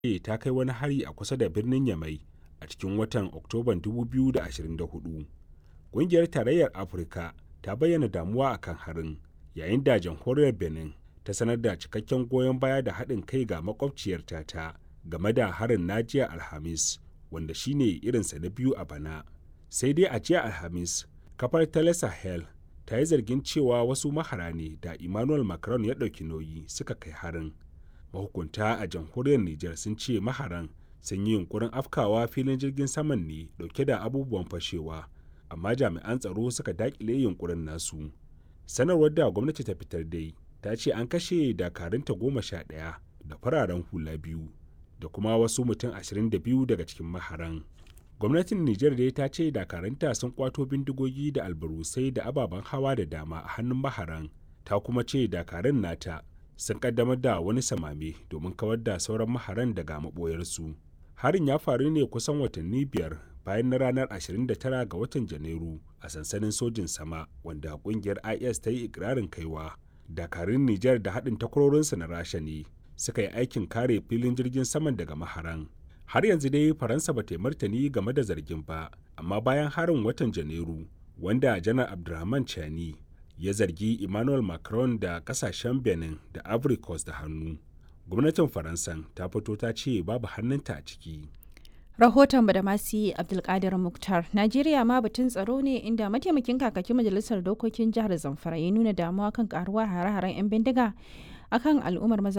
ce ta kai wani hari a kusa da birnin Yamai a cikin watan Oktoban 2024. Ƙungiyar Tarayyar Afirka ta bayyana damuwa a kan harin, yayin da Jamhuriyar Benin ta sanar da cikakken goyon baya da haɗin kai ga makwabciyarta ta game da harin na jiya Alhamis, wanda shine irinsa na biyu a bana. Sai dai a jiya Alhamis, kafar Tele Sahel ta yi zargin cewa wasu mahara ne da Emmanuel Macron ya ɗauki nauyi suka kai harin. Mahukunta a jamhuriyar Nijar sun ce maharan sun yi yunkurin afkawa filin jirgin saman ne dauke da abubuwan fashewa, amma jami'an tsaro suka dakile yunkurin nasu. Sanarwar da gwamnati ta fitar dai ta ce an kashe dakarunta goma sha ɗaya da fararen hula biyu da kuma wasu mutum ashirin da biyu daga cikin maharan. Gwamnatin Nijar dai ta ce dakarunta sun kwato bindigogi da albarusai da ababen hawa da dama a hannun maharan, ta kuma ce dakarun nata sun kaddamar da wani samame domin kawar da sauran maharan daga maɓoyarsu. Harin ya faru ne kusan watanni biyar bayan na ranar 29 ga watan Janairu a sansanin sojin sama wanda kungiyar IS ta yi ikirarin kaiwa. Dakarun Nijar da haɗin takwarorinsu na Rasha ne suka yi aikin kare filin jirgin saman daga maharan. Har yanzu dai Faransa ba ta martani game da zargin ba, amma bayan harin watan Janairu wanda Janar Abdurrahman Chani ya zargi Emmanuel Macron da kasashen Benin da Ivory Coast da hannu. Gwamnatin Faransan ta fito ta ce babu hannunta a ciki. Rahoton da masu Abdulkadir Muktar. Najeriya ma batun tsaro ne inda mataimakin kakakin majalisar dokokin jihar Zamfara ya nuna damuwa kan karuwa hare-haren 'yan bindiga akan al'ummar maza